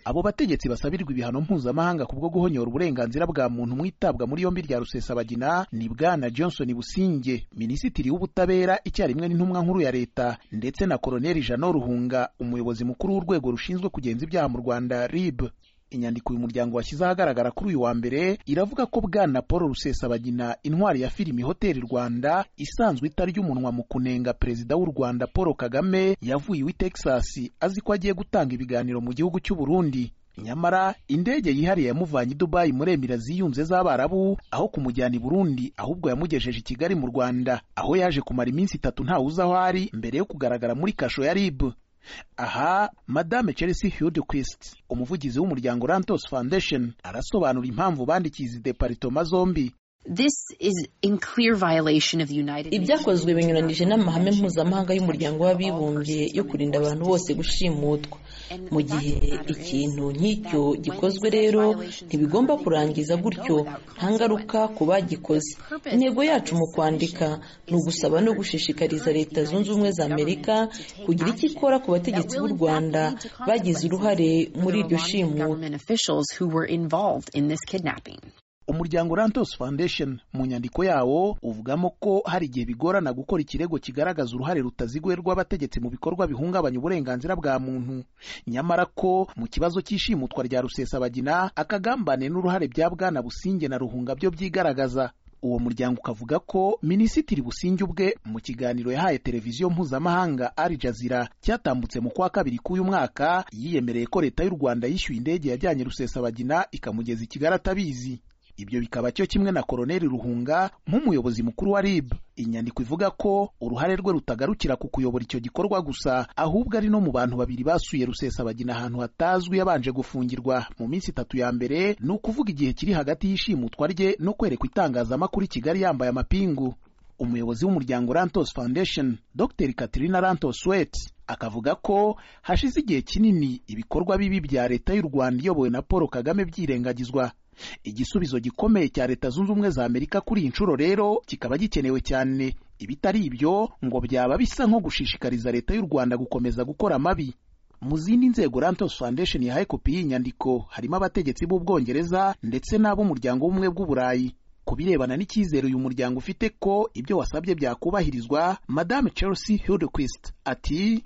abo bategetsi basabirirwa ibihano mpuzamahanga kubwo guhonyora uburenganzira bwa muntu mu itabwa muri yombi rya rusesabagina ni bwana johnson businge minisitiri w'ubutabera icyarimwe n'intumwa nkuru ya leta ndetse na koloneli jano ruhunga umuyobozi mukuru w'urwego rushinzwe kugenza ibyaha mu rwanda rib inyandiko uyu muryango washyize ahagaragara kuri uyu wa mbere iravuga ko bwana paul rusesabagina intwari ya filimi hoteli rwanda isanzwe itarya umunwa mu kunenga perezida w'u rwanda paul kagame yavuye iwe texas azi ko agiye gutanga ibiganiro mu gihugu cy'u burundi nyamara indege yihariye yamuvanye i dubayi muri emira ziyunze z'abarabu aho kumujyana i burundi ahubwo yamugejeje i kigali mu rwanda aho yaje kumara iminsi itatu ntawe uzi aho ari mbere yo kugaragara muri kasho ya rib aha madame chelsea hildquist umuvugizi w'umuryango rantos foundation arasobanura impamvu bandikiye izi deparitoma zombi ibyakozwe binyuranije n'amahame mpuzamahanga y'umuryango w'abibumbye yo kurinda abantu bose gushimutwa mu gihe ikintu nk'icyo gikozwe rero ntibigomba kurangiza gutyo nta ngaruka ku bagikoze intego yacu mu kwandika ni ugusaba no gushishikariza leta zunze ubumwe za amerika kugira icyo ikora ku bategetsi b'u rwanda bagize uruhare muri iryo shimuta umuryango rantos foundation mu nyandiko yawo uvugamo ko hari igihe bigorana gukora ikirego kigaragaza uruhare rutaziguye rw'abategetsi mu bikorwa bihungabanya uburenganzira bwa muntu nyamara ko mu kibazo cy'ishimutwa rya rusesabagina akagambane n'uruhare bya bwana businge na ruhunga byo byigaragaza uwo muryango ukavuga ko minisitiri businge ubwe mu kiganiro yahaye televiziyo mpuzamahanga Al Jazeera cyatambutse mu kwa kabiri k'uyu mwaka yiyemereye ko leta y'u rwanda yishyuye indege yajyanye rusesabagina ikamugeza i kigali atabizi ibyo bikaba cyo kimwe na koloneli ruhunga nk'umuyobozi mukuru wa rib inyandiko ivuga ko uruhare rwe rutagarukira ku kuyobora icyo gikorwa gusa ahubwo ari no mu bantu babiri basuye rusesabagina ahantu hatazwi yabanje gufungirwa mu minsi itatu ya mbere ni ukuvuga igihe kiri hagati y'ishimutwa rye no kwerekwa itangazamakuru i kigali yambaye amapingu umuyobozi w'umuryango rantos foundation dr katrina rantos wet akavuga ko hashize igihe kinini ibikorwa bibi bya leta y'u rwanda iyobowe na paul kagame byirengagizwa igisubizo gikomeye cya leta zunze ubumwe za amerika kuri iyi nshuro rero kikaba gikenewe cyane ibitari ibyo ngo byaba bisa nko gushishikariza leta y'u rwanda gukomeza gukora amabi mu zindi nzego rantos foundation yahaye kopi y'inyandiko harimo abategetsi b'ubwongereza ndetse n'ab'umuryango w'ubumwe bw'uburayi ku birebana n'icyizere uyu muryango ufite ko ibyo wasabye byakubahirizwa madame chelsea hildequist ati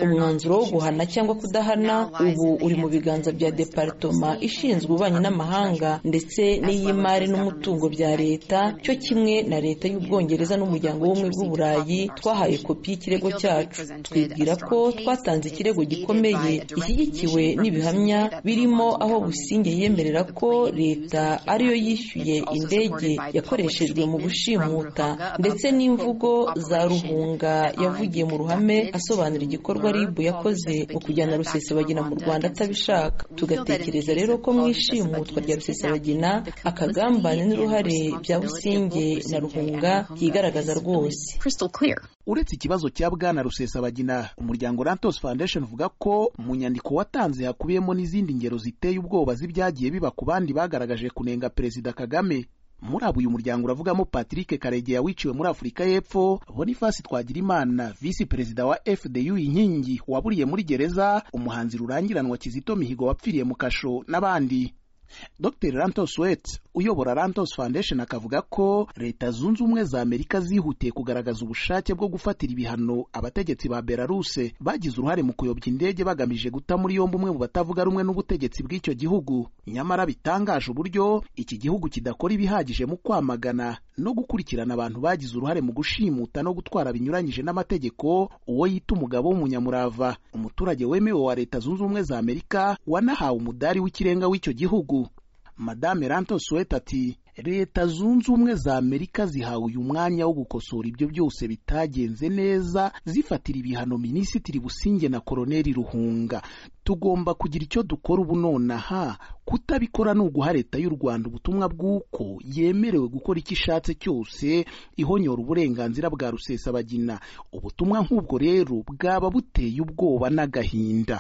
umwanzuro wo guhana cyangwa kudahana ubu uri mu biganza bya deparitoma ishinzwe ububanyi n'amahanga ndetse n'iy'imari n'umutungo bya leta cyo kimwe na leta y'ubwongereza n'umuryango w'ubumwe bw'uburayi twahaye kopi y'ikirego cyacu twibwira ko twatanze ikirego gikomeye gishyigikiwe n'ibihamya birimo aho businge yemerera ko leta ariyo yishyuye indege yakoreshejwe mu gushimuta ndetse n'imvugo za ruhunga yavugiye mu ruhame asobanura igikorwa ribu yakoze mu kujyana rusesabagina mu rwanda atabishaka tugatekereza rero ko mu ishimutwa rya rusesabagina akagambane n'uruhare bya businge na ruhunga yigaragaza rwose uretse ikibazo cya bwana rusesabagina umuryango rantos foundation uvuga ko mu nyandiko watanze hakubiyemo n'izindi ngero ziteye ubwoba z'ibyagiye biba ku bandi bagaragaje kunenga perezida kagame muri abo uyu muryango uravugamo patrick karegeya wiciwe muri afurika y'epfo bonifasi twagirimana visi perezida wa fdu inkingi waburiye muri gereza umuhanzi rurangiranwa kizito mihigo wapfiriye mu kasho n'abandi dr rantos wet uyobora rantos foundation akavuga ko leta zunze ubumwe za amerika zihutiye kugaragaza ubushake bwo gufatira ibihano abategetsi ba belaruse bagize uruhare mu kuyobya indege bagamije guta muri yombi umwe mu batavuga rumwe n'ubutegetsi bw'icyo gihugu nyamara bitangaje uburyo iki gihugu kidakora ibihagije mu kwamagana no gukurikirana abantu bagize uruhare mu gushimuta no gutwara binyuranyije n'amategeko uwo yita umugabo w'umunyamurava umuturage wemewe wa leta zunze ubumwe za amerika wanahawe umudari w'ikirenga w'icyo gihugu madame rantos weta ati leta zunze ubumwe za amerika zihawe uyu mwanya wo gukosora ibyo byose bitagenze neza zifatira ibihano minisitiri businge na koloneli ruhunga tugomba kugira icyo dukora ubu nonaha kutabikora ni uguha leta y'u rwanda ubutumwa bw'uko yemerewe gukora icyo ishatse cyose ihonyora uburenganzira bwa rusesabagina ubutumwa nk'ubwo rero bwaba buteye ubwoba n'agahinda